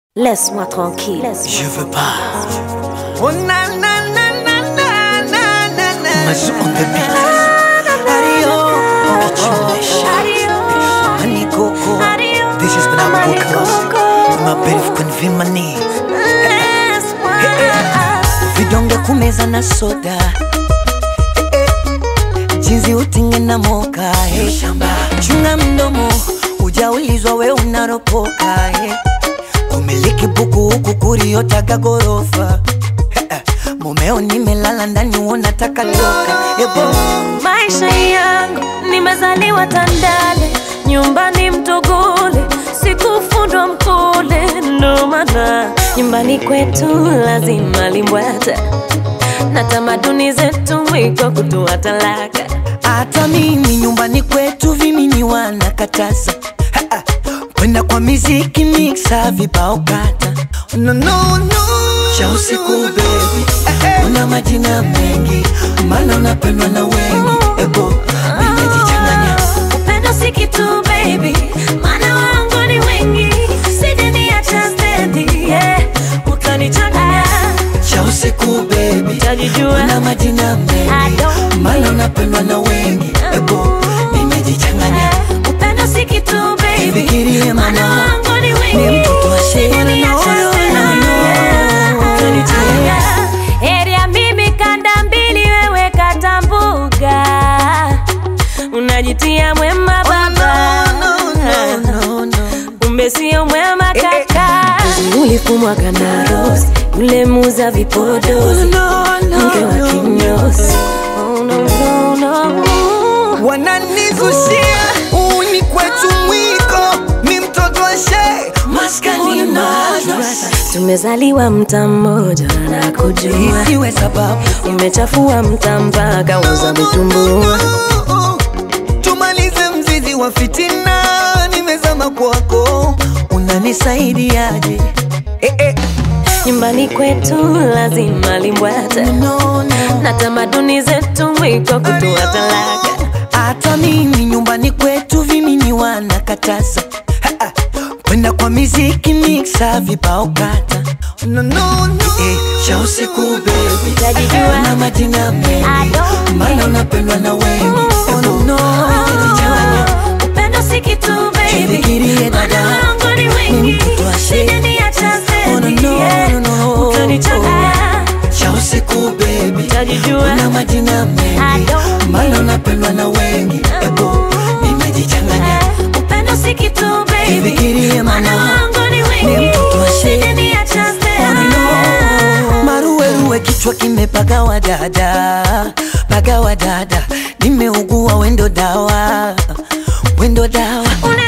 Laisse-moi tranquille. Je veux pas. Oh na na na na na na na na. Mazu on the beat. Adio. Kitchenesh. Honey Coco. This is when I'm focused. My belief convey my need. Vidonge kumeza na soda. Eh, eh. Jinsi utinge na moka. eh. Chunga mdomo. Ujaulizwa we unaropoka. eh. Kumiliki buku huku kuriotaga gorofa. Eh, eh. Mumeo nimelala ndani unataka toka. Ebo. Maisha yangu nimezaliwa Tandale, nyumbani Mtogole, sikufundwa Mkole, ndo maana nyumbani kwetu lazima limbwata na tamaduni zetu mwiko kutoa talaka. hata mimi nyumbani kwetu vimini wanakataza Ha, ha. kwenda kwa miziki mixa vibao kata no, no, no. cha usiku bebi una majina mengi mana unapendwa na wengi ebo nimejichanganya Upendo si kitu baby, maana wangu ni wengi, sijaniacha stendi, yeah, utanichanganya cha usiku bebi utajijua una majina I mengi don't mana unapendwa na wengi ebo nimejichanganya upendo si kitu baby, Fikirie maana mama, wangu ni ni wengi, mtoto wa sheria, sijaniacha no, no, stendi, no, no. yeah, utanichanganya. Heri ya mimi kanda mbili, wewe kata mbuga, unajitia mwema baba no, no, no, no. kumbe sio mwema kaka. Ulifumwa kana rose, yule muza vipodozi, mke wa kinyozi. Oh, no, no, no. Wananizushia uni kwetu mwiko, mi mtoto wa shee, maskani madrasa. Tumezaliwa mta mmoja na kujua, isiwe sababu umechafua mta mpaka uza vitumbua. Tumalize mzizi wa fitina, nimezama kwako. unanisaidiaje Eh, eh. Nyumbani kwetu lazima limbwata no, no. na tamaduni zetu mwiko kutoa talaka. hata mimi nyumbani kwetu vimini wanakataza Ha, ha. kwenda kwa miziki mixa vibao kata No, no, no. eh, cha usiku bebi Utajijua. na majina I mengi don't mana unapendwa na wengi Oh, Ebo, no. nimejichanganya. Upendo si kitu baby, Fikirie dada. Maana wangu ni Ni wengi, mtoto wa shee. sijaniacha Oh, no, stendi, no, yeah. no, no. Utanichanganya, cha usiku bebi utajijua. na majina I mengi don't mana unapendwa na wengi ebo nimejichanganya Upendo si kitu baby, Fikirie Maana mama, wangu ni ni wengi, mtoto wa shee. sijaniacha stendi, yeah. maruweruwe kichwa kimepagawa dada pagawa dada nimeugua wendo dawa wendo dawa Una